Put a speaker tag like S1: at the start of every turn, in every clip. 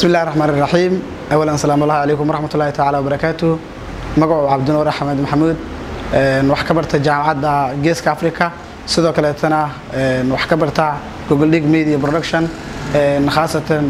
S1: بسم الله الرحمن الرحيم اولا السلام الله عليكم ورحمه الله تعالى وبركاته magacu cabdinuur axmed maxamuud wax ka barta jaamacadda geeska africa sidoo kaleetana wax ka barta google dig media production khaasatan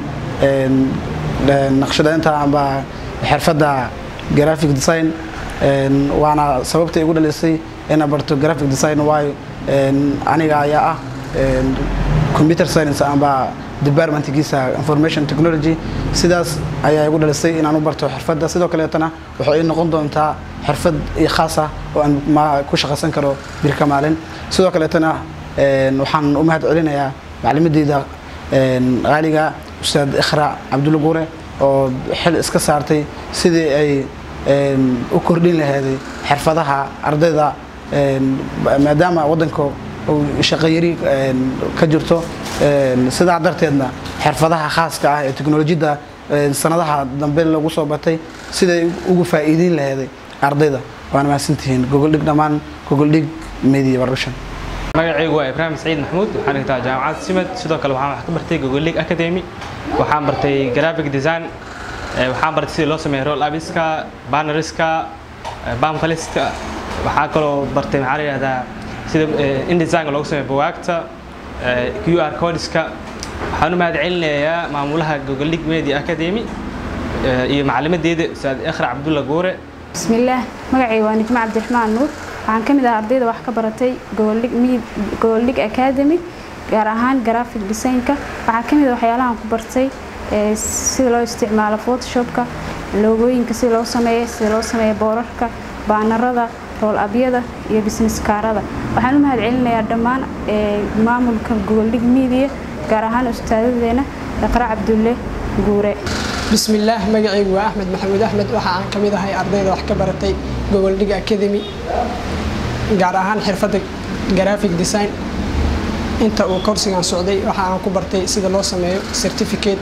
S1: naqshadeynta amba xirfadda graphic design waana sababta igu dhalisay inaan barto graphic design waayo aniga ayaa ah computer science amba departmentkiisa information technology sidaas ayaa igu dhalisay inaan u barto xirfadda sidoo kaleetana waxay ii noqon doontaa xirfad iyo khaas ah oo aan ma ku shaqaysan karo birka maalin sidoo kaleetana waxaan u mahad celinayaa maclimadeyda qaaliga ustaad ikhra cabdulla guure oo xil iska saartay sidii ay u kordhin laheeday xirfadaha ardayda maadaama waddanka shaqayari ka jirto sidaa darteedna xirfadaha khaaska ah ee teknolojiyadda sanadaha dambe lagu soo batay siday ugu faa'iideyn laheeday ardayda waana mahadsantihiin gogoldhig dhammaan gogoldhig media production
S2: magacaygu waa ibraahim saciid maxamuud waxaan dhigtaa jaamacadda simad sidoo kale waxaan wax ka bartay gogoldhig academy waxaan bartay graphic design waxaan bartay sidii loo sameeyo roll abiska banneriska bamfaliska waxaa kaloo bartay maxaa la yidhahdaa sida indesignka loogu sameeyo bugaagta q r codeska waxaan u mahad celinayaa maamulaha gogoldhig media academy iyo macalimadeeda ustaad ikhra cabdulla guure
S3: bismillaah magacayga waa nijmo cabdiraxmaan nuur waxaan ka mid ah ardayda wax ka baratay gogoldhig academy gaar ahaan graphic designka waxaa ka mid ah waxyaalahan ku bartay sida loo isticmaalo photoshopka loogooyinka sida loo sameeyo sida loo sameeyo boorarka baanarada rool abyada iyo business kaarada waxaan u mahad celinayaa dhammaan maamulka gogoldhig media gaar ahaan ustaadadeena iqra cabdulle guure
S4: bismillaah magacaygu waa axmed maxamuud axmed waxa aan ka mid ahay ardayda wax ka baratay gogoldhig academy gaar ahaan xirfadda graphic design inta uu korsigan socday waxa aan ku bartay sida loo sameeyo certificate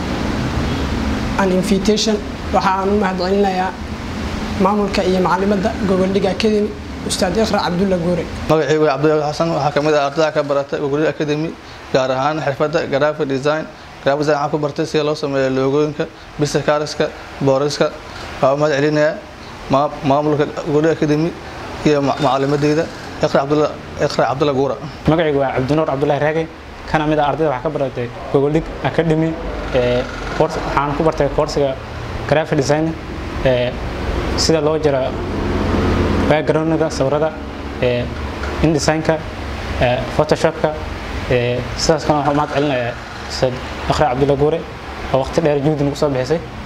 S4: and invitation waxa aan u mahad celinayaa maamulka iyo macalimadda gogoldhig academy ustaad ikhra cabdulla guure
S5: magacaygu waa cabdulla xasan waxaa ka mid ah ardayda ka baratay gogoldhig academy gaar ahaan xirfadda graphic design graphic design waxaan ku bartay sida loo sameeyo loogooyinka business cards-ka booriska waxaa u mahad celinayaa maamulka gogoldhig academy iyo macalimadeyda ikhra cabdulla ikhra cabdulla guura
S6: magacaygu waa cabdinuur cabdullahi raagay kana mid ah ardayda wax ka baratay gogoldhig academy waxaan ku bartay koorsiga graphic design sida loo jiro backgroundga sawirada indesignka photoshopka sidaas kan waxaan mahad celinayaa ustaad ikhra cabdulla guure oo waqti dheer juhdi nagu soo bixisay